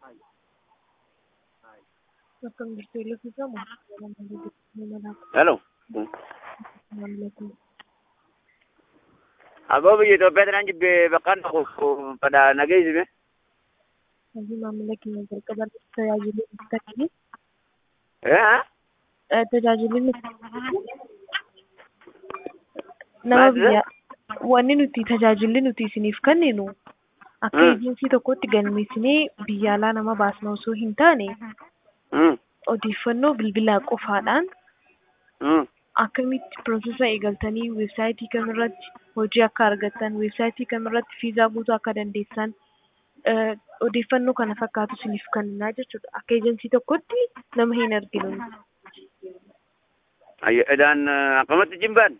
Akkam jirtu eelebbifama? Hello. Aboo biyya Itoophiyaa tanaan jibbe bakka pada nageessime. Hojii maamila keenya jalqaba tajaajilli nuti kennine Eh? tajaajilli nuti nama Maal biyya wanni nuti tajaajilli nuti isiniif kenninu akka Mm. eejinsii tokkotti galmeessinee biyya alaa nama baasna osoo hin taane Mm. odeeffannoo bilbilaa qofaadhaan Mm. akkamitti piroosesa eegaltanii weebsaayitii kamirratti hojii akka argattan weebsaayitii kamirratti viizaa guutuu akka dandeessan eh, odeeffannoo kana fakkaatu isiniif kennaa jechuudha akka eejensii tokkotti nama hin arginu Ayyo edaan akkamatti jimbaan?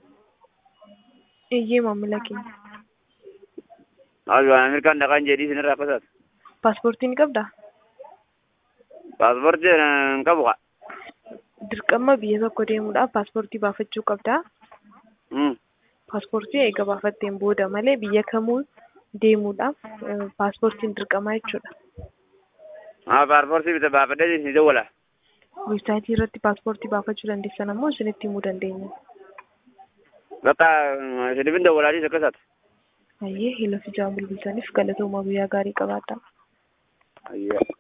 eeyyee maamila keenya Ayyo Ameerikaan dhaqaan jedhii sinirraa akkasaatu. paaspoortii ni qabdaa Paaspoortii hin qabu qa. dirqama biyya tokko deemuudhaaf paaspoortii baafachuu qabdaa Mm. paaspoortii eega baafatteen booda malee biyya kamuu deemuudhaaf eh, paaspoortiin dirqamaa jechuudha Ah paaspoortii bita baafadhee ni dawwala. weebsaayitii irratti paaspoortii baafachuu dandeessan ammoo isinitti himuu dandeenya Bakka sinifin dawwalaadhis akkasaatu. Ayyee hila fi jaan bilbilsaniif galatooma guyyaa gaarii qabaadhaa. Ayyo.